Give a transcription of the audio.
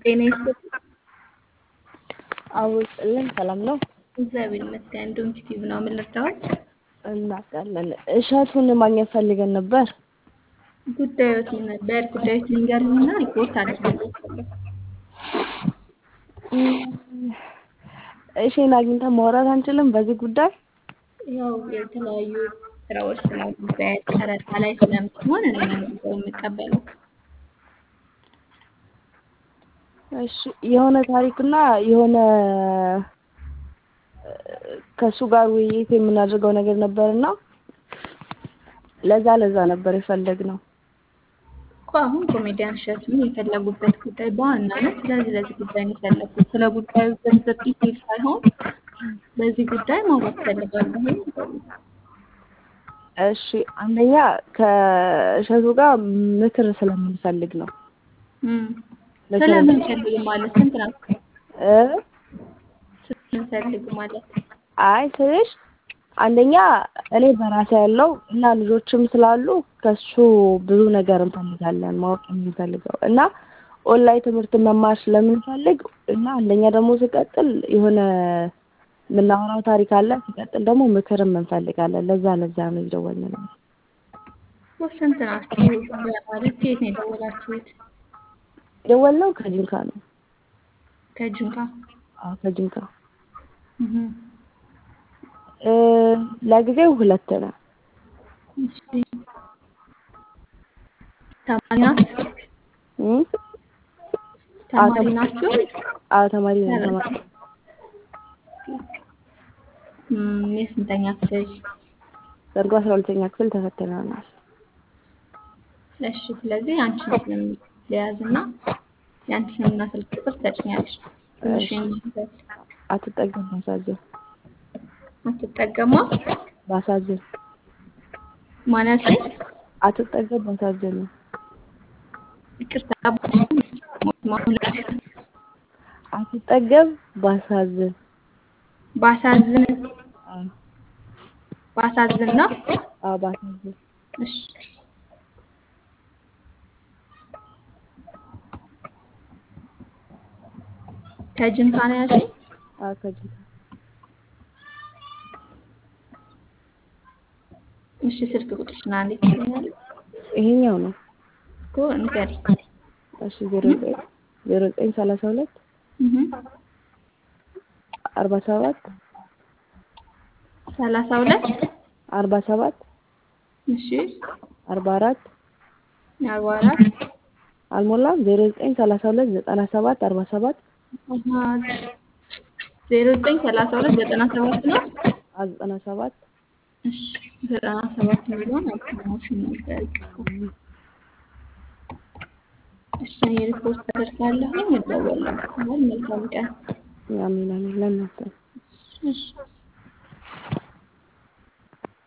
ጤና ይስጥልኝ። አውቅልን ሰላም ነው እግዚአብሔር ይመስገን። እንደውም ቲቪ ነው። ምን ልርዳዎት? እናውቃለን። እሸቱን ማግኘት ፈልገን ነበር። ጉዳዮት ምን ነበር? ጉዳዮት ልንገርና ሪፖርት አድርግልዎታለሁ። እሺን አግኝተን ማውራት አንችልም በዚህ ጉዳይ? ያው የተለያዩ ስራዎች ስላሉበት ቀረጻ ላይ ስለምትሆን እኔ ነኝ ጉዳዩን የምቀበለው። እሺ የሆነ ታሪክና የሆነ ከእሱ ጋር ውይይት የምናደርገው ነገር ነበርና ለዛ ለዛ ነበር የፈለግነው። እኮ አሁን ኮሜዲያን እሸቱን የፈለጉበት ጉዳይ በዋናነት ስለዚህ ለዚህ ጉዳይ ነው የፈለጉት። ስለ ጉዳዩ ዝርዝር ዲቴል ሳይሆን በዚህ ጉዳይ ማውራት እፈልጋለሁ ይበሉ። እሺ አንደኛ ከእሸቱ ጋር ምክር ስለምንፈልግ ነው። እም፣ ስለምን ፈልግ ማለት ስንት ነው? እ ስለምን ፈልግ ማለት አይ ስልሽ አንደኛ እኔ በራሴ ያለው እና ልጆችም ስላሉ ከሱ ብዙ ነገር እንፈልጋለን ማወቅ የምንፈልገው እና ኦንላይን ትምህርት መማር ስለምንፈልግ እና አንደኛ ደግሞ ሲቀጥል የሆነ የምናወራው ታሪክ አለ። ሲቀጥል ደግሞ ምክርም እንፈልጋለን። ለዛ ለዛ ነው የደወልነው። ስንት ናችሁ? ማለት ከየት ነው የደወላችሁት? የደወልነው ከጂንካ ነው። ከጅንካ አዎ ከጂንካ እህ እ ለጊዜው ሁለት ነው። እሺ ተማሪ ናችሁ? እም ተማሪ ናችሁ? አዎ ተማሪ ነን ተማሪ እም የስንተኛ ክፍል? ዘንድሮ አስራ ሁለተኛ ክፍል ተፈትነናል። እሺ ስለዚህ አንቺን ስም ሊያዝና የአንቺን ስምና ስልክ ቁጥር ትሰጪኛለሽ። ትንሽ የሚይዛል አትጠገም ባሳዝን አትጠቀማ ባሳዝን ማለት አትጠገም ባሳዝን ይቅርታ አትጠገብ ባሳዝን ባሳዝን አዎ ባሳዝን ነው። አዎ ባሳዝን እሺ ከጅንካ ነው ያልሽኝ? አዎ ከጂንካ እሺ ስልክ ቁጥርሽን አንዴ ትሰጪኛለሽ? ይሄኛው ነው። እኮ ንገሪኝ። እሺ ዜሮ ዘጠኝ ዜሮ ዘጠኝ ሰላሳ ሁለት እህ አርባ ሰባት ሰላሳ ሁለት አርባ ሰባት እሺ አርባ አራት አርባ አራት አልሞላም ዜሮ ዘጠኝ ሰላሳ ሁለት ዘጠና ሰባት አርባ ሰባት ዜሮ ዘጠኝ ሰላሳ ሁለት ዘጠና ሰባት ነው። አዎ ዘጠና ሰባት እሺ ዘጠና ሰባት የሚለውን አልሰማሁሽም ነበር። ይቅርታ። እሺ እኔ ሪፖርት አደርጋለሁ። እደውልልሻለሁ። መልካም ቀን። አሜን አሜን ለእናንተ እሺ